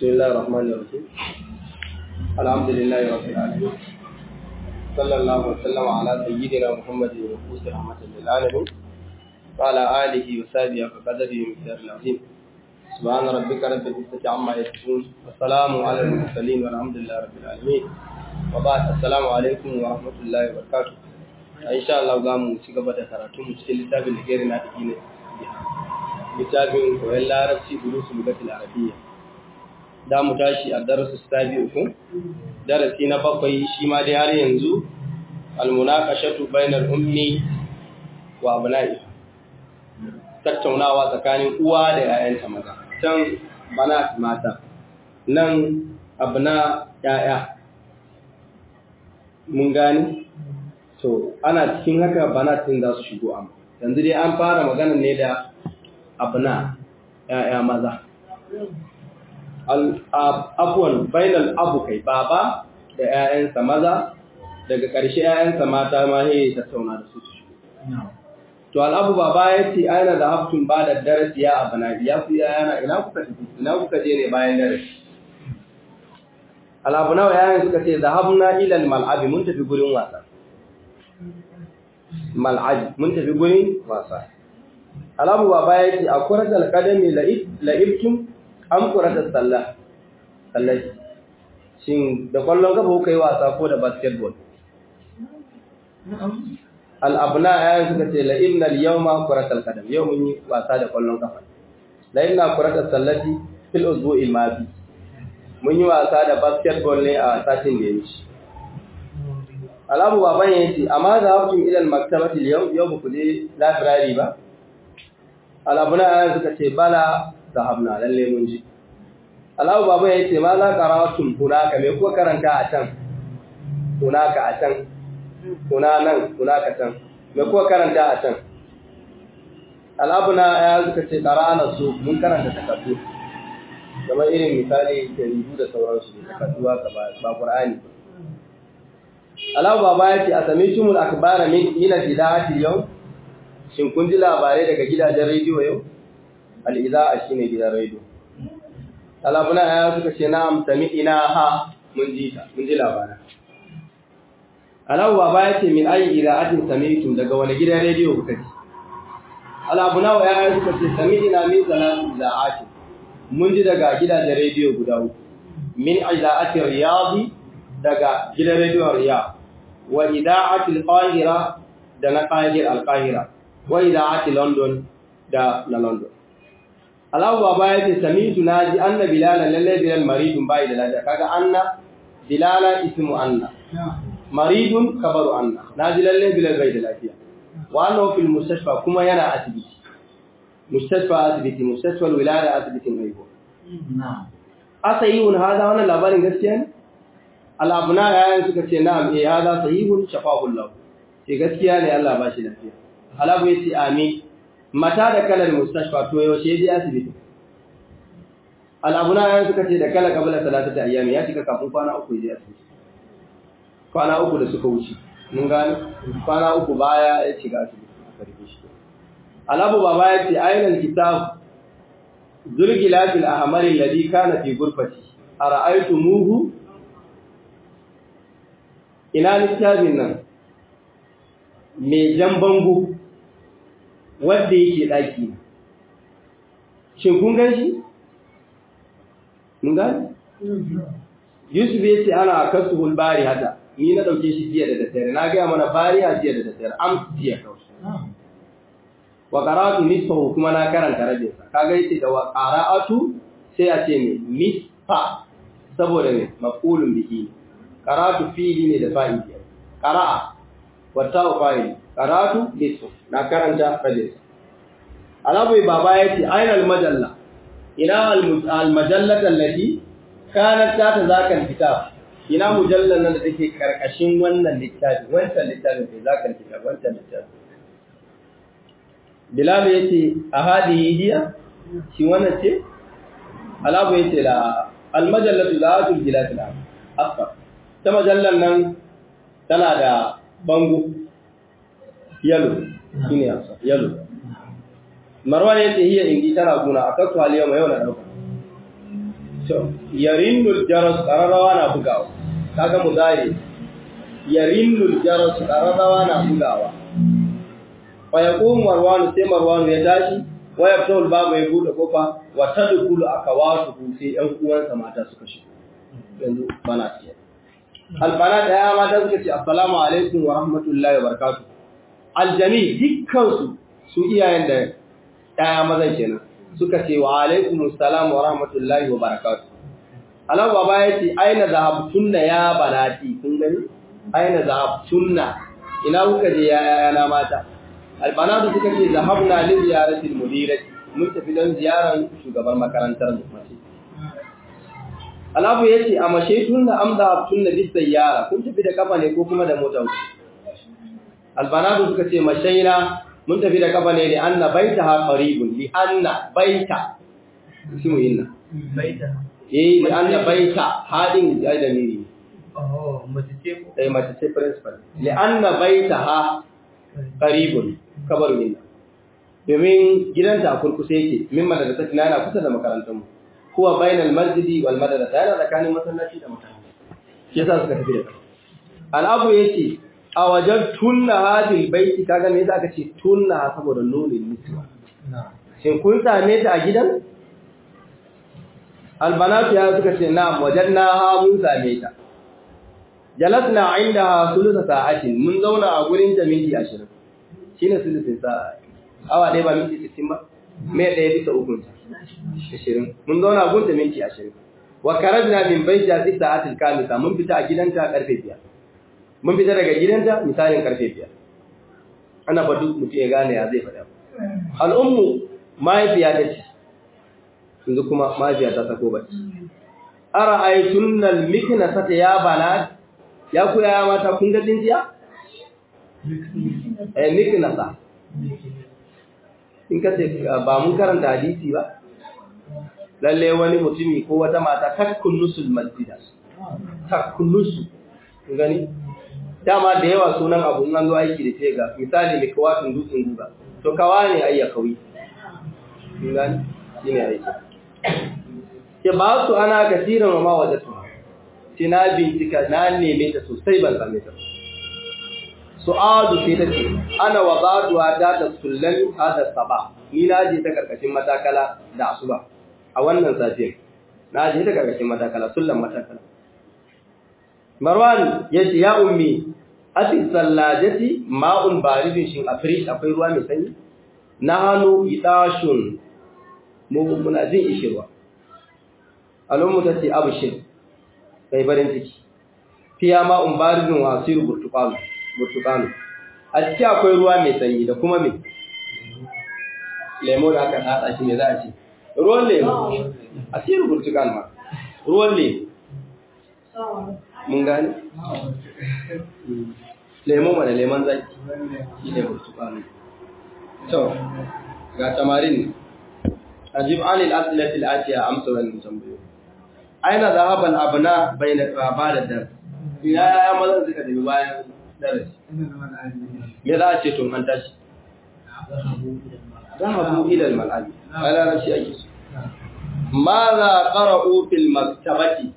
بسم الله الرحمن الرحيم الحمد لله رب العالمين صلى الله وسلم على سيدنا محمد المبعوث رحمة للعالمين وعلى آله وصحبه وقدره المقدار العظيم سبحان ربك رب العزة عما يصفون والسلام على المرسلين والحمد لله رب العالمين وبعد السلام عليكم ورحمة الله وبركاته إن شاء الله قاموا سيقبة كراتون مجتل لتاب الغير ناتجين littafin koyon larabci durusu lugatul arabiyya da mu tashi a darasu sabi uku darasi na bakwai shi ma dai har yanzu almunaqashatu bainal ummi wa abna'i tattaunawa tsakanin uwa da 'ya'yanta maza can bana mata nan abna 'ya'ya mun gani to ana cikin haka banatin za su shigo amma yanzu dai an fara magana ne da abna ‘ya'ya maza. Abuwan bainal abu kai baba da ‘ya'yansa maza daga ƙarshe ‘ya'yansa mata ma he tattauna da su su shigo. To al'abu baba ya ce aina da haftun ba da darasi ya abana ya ku yana ina kuka ina kuka je ne bayan darasi. Al'abu nawa ‘ya'yan suka ce zahabna ilal mal'abi mun tafi gurin wasa. Mal'abi mun tafi gurin wasa. alamu baba ya ce a kuratar kadami la'ibtun an kuratar sallah sallaci shin da kwallon kafa kuka yi wasa ko da basketball al'abna ya suka ce la'ibna yau ma kuratar kadam yau mun yi wasa da kwallon kafa la'ibna kuratar sallaci fil uzbu ilmafi mun yi wasa da basketball ne a satin da ya wuce alamu baban ya ce amma za haftun ilal maktabatil yau yau ba ku je labirari ba alabuna ayan suka ce bala zahabna lalle mun ji Allahu baba ya ce ma za qaratun hunaka me ko karanta a can hunaka a can huna nan hunaka can me ko karanta a can alabuna ayan suka ce qara'ana su mun karanta takaddu kamar irin misali jaridu da sauransu takaddu haka ba ba qur'ani Allahu baba ya ce asamitumul akbara min ila bidati yau Shin kun ji labarai daga gidajen rediyo yau? Al'iza'a shi ne gidan rediyo. Alabuna ya suka ce na amsami ina ha mun ji ta, mun ji labarai. Alabu ba ya ce min ayi iza'atin samitum daga wani gidan rediyo kuka ji. Alabuna wa ya suka ce sami ina min salatu iza'atin. Mun ji daga gidajen rediyo guda uku. Min iza'atin riyadi daga gidan rediyon riyad. Wa ida'atil qahira da na qahir al-qahira. wai da ake London da na London. Allah baba ya ce samitu na ji anna bilalan lalle bilal maridun bai da lafiya kaga anna bilalan ismu anna maridun kabaru anna na ji lalle bilal bai da lafiya wa annahu fil mustashfa kuma yana asibiti mustashfa asibiti mustashfa wilada asibitin haihuwa na'am asayihun hada wannan labarin gaskiya ne al-abna yayin suka ce na'am eh hada sahihun shafahu Allah ce gaskiya ne Allah ba shi lafiya Halabu ya ce amin mata da kalar mustashfa to yaushe ya je asibiti al'abuna ya suka ce da kala kabila salatu ta ayyami ya shiga kafin kwana uku ya je asibiti kwana uku da suka wuce mun gane kwana uku baya ya shiga asibiti aka rike shi alabu baba ya ce ainihin kitab zulgilafil ahmar alladhi kana fi gurfati ara'aytumuhu ina littafin nan mai jan bango wadda yake ɗaki shin kun gan shi? mun gani? yusuf ya ce ana kasu hulbari hata ni na ɗauke shi jiya da daddare na gaya mana bari a jiya da daddare am jiya kawai wa qara'atu nisfahu kuma na karanta rabinsa kaga yace da wa qara'atu sai a ce ne nisfa saboda ne maf'ulun bihi qara'atu fi'li ne da fa'ili qara'a wata fa'il qara'atu nisfa na karanta rabinsa alabu baba yace aina al-majalla ina al-majallata allati kanat ta zakal kitab ina mujallar nan da take karkashin wannan littafi wancan littafin sai zakal kitab wancan littafi Bilal ya ce, A hadihi hiya, shi wannan ce? Alabu ya ce, La almajallatu za a turgila ta asfar. Ta majallar nan tana da bango, yalo, shi ne asfar, yalo. Marwan ya ce, Hiya indi tana guna, a kakku haliyar mai yau na ɗauka. yarinnul jaras qararawa na bugawa kaga muzari yarinnul jaras qararawa na bugawa fa yaqum marwan sai marwan ya tashi wa yaftul babu ya bude kofa wa tadkhulu akawatu sai ɗan uwansa mata suka shigo yanzu bana ce albana da ya mata suka ce assalamu alaikum wa rahmatullahi wa barakatuh aljami dukkan su su iyayen da ɗaya mazan kenan suka ce wa alaikum assalam wa rahmatullahi wa barakatuh Allah baba ya ce aina zahabtunna ya banati kun gani aina zahabtunna ina kuka je ya yana mata albanatu suka ce zahabna li ziyarati almudirati mun tafi don ziyaran shugaban makarantar mu mace Alabu yace a mashe tunna am zahabtunna bis sayyara kun tafi da kafa ne ko kuma da mota albanatu suka ce mashaina mun tafi da kafa ne li anna baitaha qaribun li anna baita ismu inna baita eh li anna baita hadin ya da miri oh mace ce ko eh mace ce principal li anna baitaha qaribun kabaru inna domin gidanta a kurkusa yake min madrasa tana yana kusa da makarantar mu huwa bainal masjidi wal madrasa yana tsakanin masallaci da makaranta shi yasa suka tafi da al'abu yace a wajen tunna hadil baiti kaga me yasa aka ce tunna saboda nunin mutuwa shin kun same ta a gidan albanatu ya suka ce na'am wajanna ha mun same ta jalasna indaha sulusa sa'atin mun zauna a gurin ta minti 20 shine sulusin sa'a awa ɗaya ba minti 60 ba me ɗaya bisa uku 20 mun zauna a gurin ta minti 20 wa karajna min baiti a sa'atil kamisa mun fita a gidanta karfe 5 mun fita daga gidanta misalin karfe biyar ana ba duk mutum ya gane ya zai faɗa al'ummu mahaifiya ta ce yanzu kuma mahaifiya ta sako bacci ara aitun nan mikina sata ya bana ya kuya ya mata kun ga tsintiya eh mikina sa in ka ce ba mun karanta hadisi ba lalle wani mutumi ko wata mata takkun nusul masjida takkun nusu gani dama da yawa sunan abu an zo aiki da ce ga misali mai kawafin dutsen guga to kawa ne ayya kawi gani shi ne aiki ke ba su ana kasirin wa ma wajatu ce na bincika na neme ta sosai ban same ta su'adu sai ta ce ana wa baduwa da ta sullan hada saba ni na je ta karkashin matakala da asuba a wannan safiyar na je ta karkashin matakala sullan matakala Marwan ya ce, Ya ummi, ati sallajati ma'un baridin shin a firish akwai ruwa mai sanyi? Na hannu idashun muna jin ishirwa. Al'ummu ta ce abu shi, sai barin ciki. Fiya ma'un baridin wasiru burtukanu. A ciki akwai ruwa mai sanyi da kuma mai lemo da aka haɗa shi ne za a ce. Ruwan lemo, asiru burtukanu ma, ruwan lemo. mun gani? lemo mana lemon zaki shi ne burtukanu to ga tamarin ajib anil asilatil atiya amsa wannan tambayo aina zahaban abna bayna qaba da dar ya ya mazan suka tafi bayan darasi me za a ce tun an tashi zahabu ila al mal'abi ala rashi ake so ماذا قرأوا في المكتبة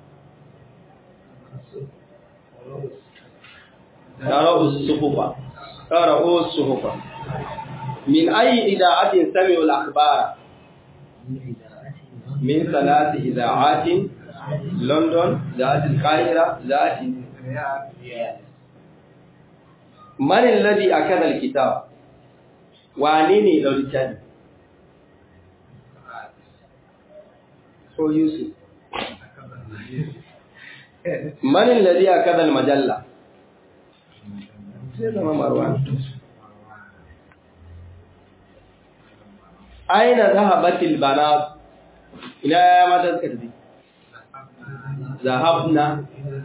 قرأوا الصحف قرأوا الصحف من أي إذاعة سمعوا الأخبار من ثلاث إذاعات لندن ذات القاهرة ذات من الذي أكد الكتاب وعنيني لو الكتاب هو يوسف من الذي أكد المجلة sai zama marwan aina zahabatil banat ina ya mata suka tafi zahabna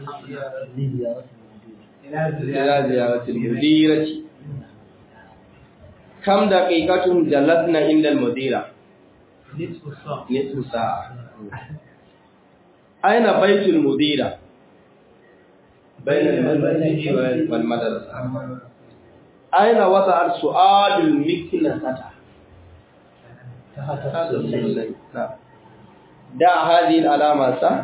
ila ziyaratil mudirati kam daqiqatun jalasna inda al mudira nisfu sa'a aina baitul mudira بين المسجد والمدرسة أين وضع السؤال المكنسة da hadhihi alama sa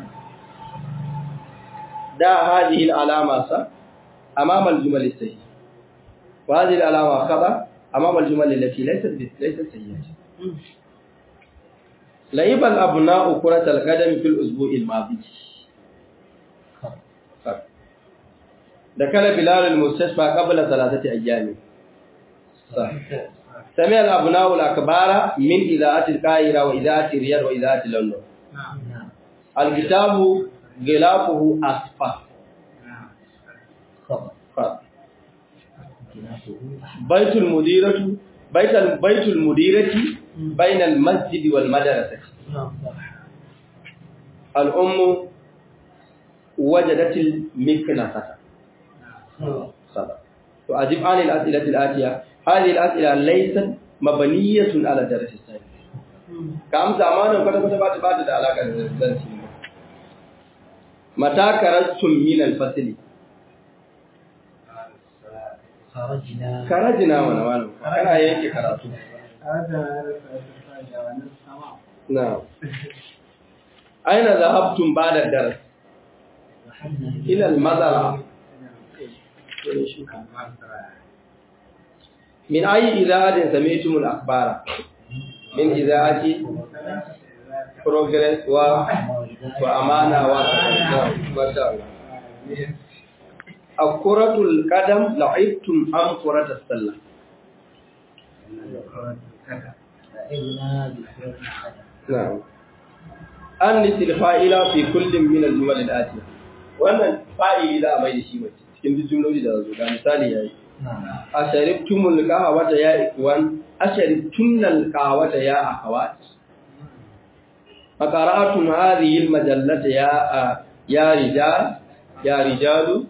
da hadhihi alama sa amama aljumal as-sayyi wa hadhihi alama khaba amama aljumal allati laysat laysat sayyi'ah لعب الأبناء كرة القدم في الأسبوع الماضي دخل بلال المستشفى قبل ثلاثة أيام صح سمع الأبناء الأكبار من إذاعة القاهرة وإذاعة الرياض وإذاعة لندن الكتاب غلافه أصفر بيت المديرة بيت بيت المديرة بين المسجد والمدرسة الأم وجدت المكنسة وأجب عن الأسئلة الآتية هذه الأسئلة ليست مبنية على الدرس الثاني كم زمان وقد كتبت بعد علاقة الدرس متى خرجتم من الفصل خرجنا خرجنا وانا وانا انا ينكي karatu نعم أين ذهبتم بعد الدرس إلى المزرعة من أي إذاعة سمعتم الأخبار من إذاعة بروجرس و... وأمانة و... ما شاء الله الكرة القدم لعبتم أم كرة السلة نعم أنس الفائلة في كل من الجمل الآتية wannan fa'ili za a mai da shi mace cikin duk jumloli da zo ga misali yayi asharibtumul qahwata ya ikwan asharibtumul qahwata ya akhawat faqara'atum hadhihi almajallata ya ya rijal ya rijalu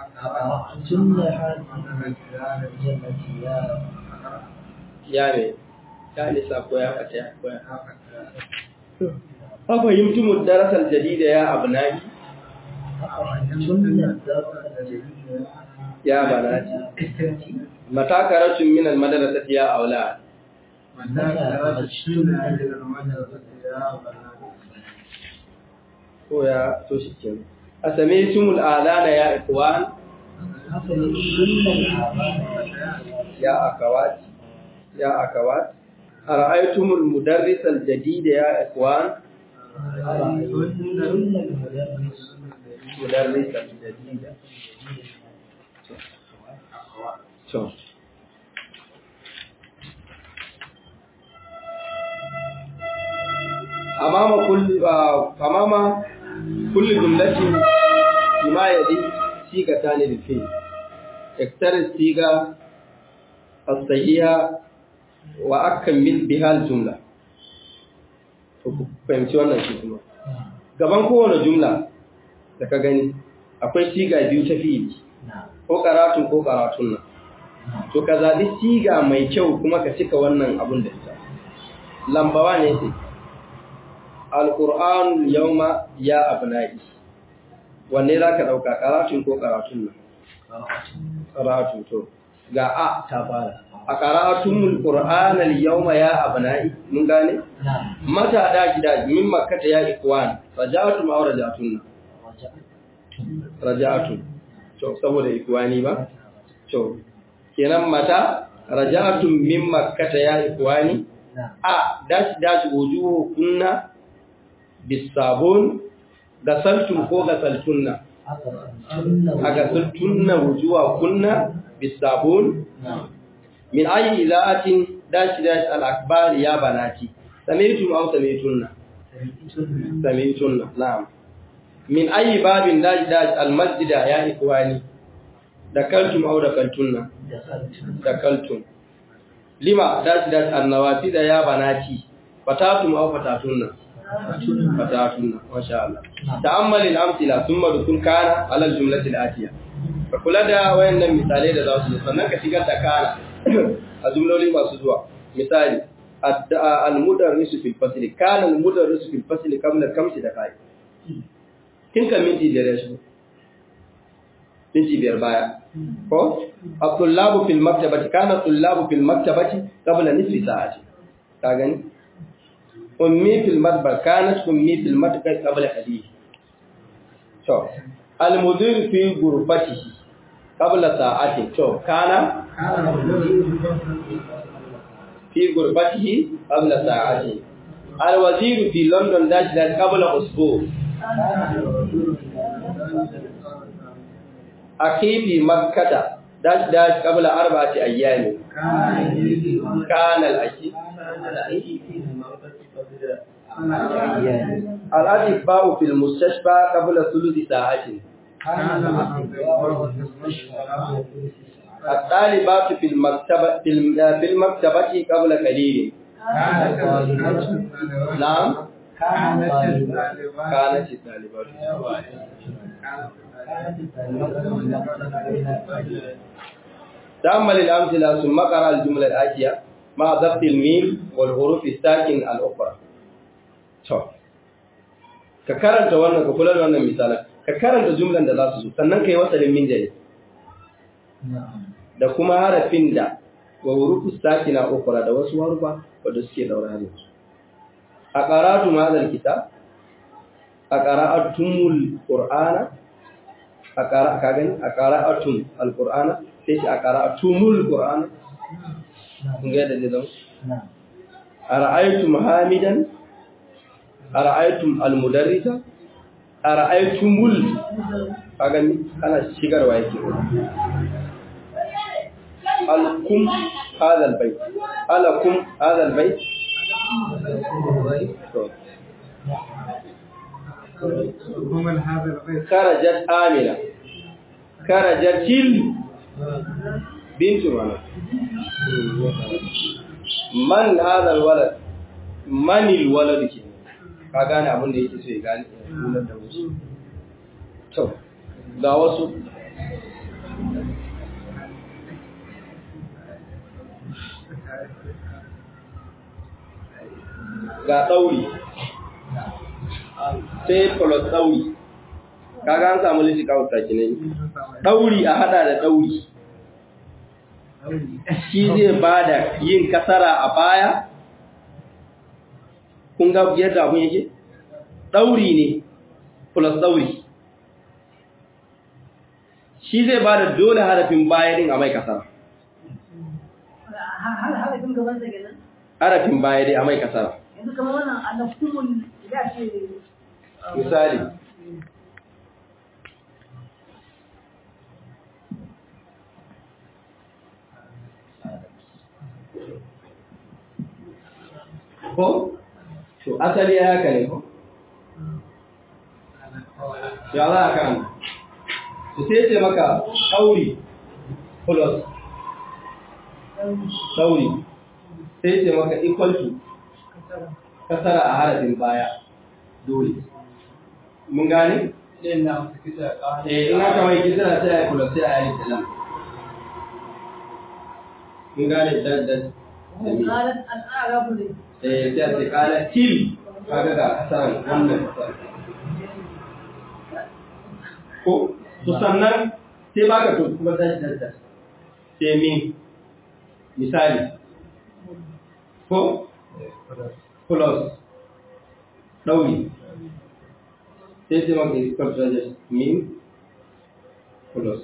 ya ne ya nisa ko ya fata ya ko ya أفهمتم الدرس الجديد يا أبنائي يا بناتي متى خرجتم من المدرسة يا أولاد ko ya to shi ke asami'tum al'adana ya ikwan ya akawat ya akawat ara'aytum al-mudarris al-jadid ya ikwan مدرس جديدة شوف أمام كل أمام كل جملة فيما يلي صيغتان للفعل اختر الصيغة الصحيحة وأكمل بها الجملة fahimci wannan shi kuma gaban kowane jumla da ka gani akwai siga biyu ta fi'ili ko karatun ko karatun nan to ka zaɓi siga mai kyau kuma ka cika wannan abun da ita lambawa ne ce alƙur'an yauma ya abnai wanne za ka ɗauka karatun ko karatun nan karatun to ga a ta fara a karatun qur'an al-yawma ya abnai mun gane mata da gida min makkata ya ikwan raja'atum aw raja'atun raja'atun to saboda ikwani ba to kenan mata raja'atum min makkata ya ikwani a dash dash wujuhu kunna bisabun gasaltum ko gasaltunna agasaltunna wujuha kunna bisabun min ayi iza'atin dash dash al-akbar ya banati sami'tum aw sami'tunna sami'tunna na'am min ayi babin dash dash al-masjid ya ikwani dakaltum aw dakaltunna dakaltum lima dash dash an-nawafid ya banati fatatum aw fatatunna fatatunna masha Allah ta'ammal al-amthila thumma dukun kana ala al-jumlati al-atiya ka kula da wayannan misalai da za su sannan ka shigar da kana a jumloli masu zuwa misali al-mudarrisu fil fasli kana al-mudarrisu fil fasli qabla kamsi da kai kin kan minti biyar ya shigo minti biyar baya ko at-tullabu fil maktabati kana at-tullabu fil maktabati qabla nisfi sa'ati ka gani ummi fil madbar kanat ummi fil madbar qabla hadith to al mudir fi ghurfatihi qabla sa'atin to kana fi ghurfatihi qabla sa'atin al wazir fi london dash dash qabla usbu akhi fi makkah dash dash qabla arba'ati ayyami kana al akhi الأطباء في المستشفى قبل ثلث ساعة الطالبات في المكتبة في الم- في المكتبة قبل قليل نعم كانت الطالبات تأمل الأمثلة ثم قرأ الجملة الآتية مع ضبط الميم والحروف الساكن الأخرى to ka karanta wannan ka kula da wannan misalan ka karanta jumlan da za su zo sannan ka yi wasalin min jari da kuma harafin da wa hurufu sakina ukura da wasu harufa wadda suke daura ne a qara'atu madal kitab a qara'atumul qur'ana a qara ka gani a qara'atum alqur'ana sai shi a qara'atumul qur'ana kun ga yadda zai zama a ra'aytum hamidan ara'aytum almudarrisa ara'aytumul kagani kana shigarwa yake alkum hadha albayt alakum hadha albayt ومن هذا البيت kharajat amina kharajatil bintu mana man hadha alwalad man alwalad ke ka gane abin da yake so ya gane ya nunar da wasu to ga wasu ga ɗauri sai plus ɗauri kaga an samu lishi kawo takinai ɗauri a hada da ɗauri shi zai ba da yin kasara a baya kun ga yadda abun yake ɗauri ne plus ɗauri shi zai ba da dole harafin baya din a mai kasara har harafin gaban sa kenan harafin baya dai a mai kasara yanzu kamar wannan alakumul ya ce misali ko to asali ya haka ne ko ya za a kan su sai ce maka ɗauri plus ɗauri sai ce maka equal to kasara a harafin baya dole mun gane? eh in aka mai kisara sai a yi plus sai a yi salam mun gane da da da mi qalat al-a'rab ne eh sai a ce kala til kaga ga kasaran wannan kasaran ko to sannan sai baka to kuma da da da sai min misali ko plus ɗauri sai sai maka iskar trajes min plus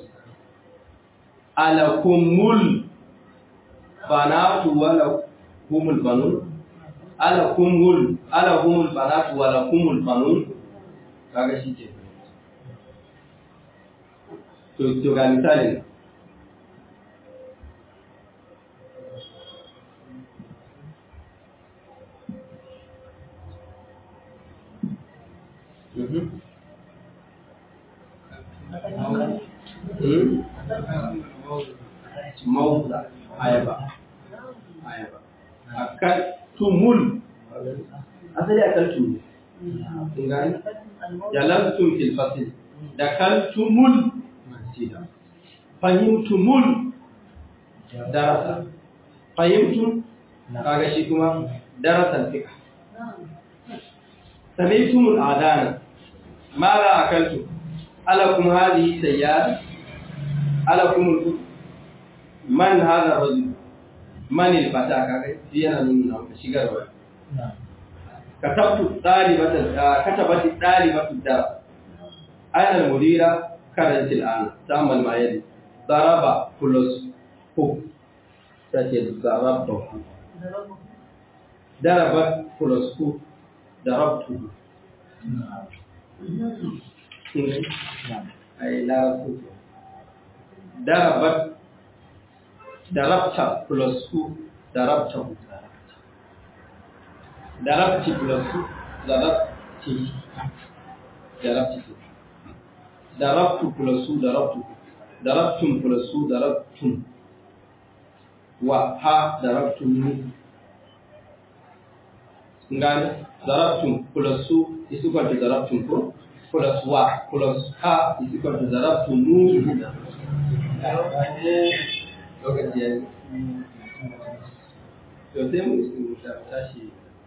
alakumul banatu wala kumul banun alakumul alakumul banatu wala kumul banun kaga shi ke to to ga misalin Mhm. Hmm? Mauza, ayaba. Ayaba. Akan tumul. Asali akan tumul. Kun gani? Jalantum fil fasil. Dakaltumul masjida. Fahimtumul darasa. Fahimtum kaga shi kuma darasan fiqh. سمعتم الآذان ماذا أكلتم ألكم هذه سيارة ألكم الكتب من هذا الرجل من الفتاة كاكي ديانا نمنا شكرا katabtu dalibatan katabati dalibatu da ayna al-mudira karant al-an tamal ma yadi daraba plus hu tace daraba daraba plus hu darabtu ay larabtu darabat darabta plus hu darabtahu darabti plus hu darabti darabti darabtu plus hu darabtu darabtum plus hu darabtum wa ha darabtum ngani darabtum plus hu is equal to darabtum ko plus wa plus ha is equal to darabtum lokaci ya yi to sai mu isi tashi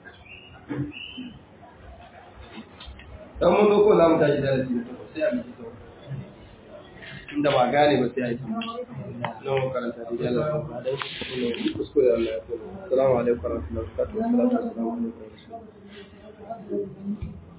dan mun zo ko za mu tashi darasi na takwas sai a biki to inda ba gane ba sai a yi na mu karanta da jalla kuskure Allah ya kuma assalamu alaikum warahmatullahi wabarakatuh assalamu alaikum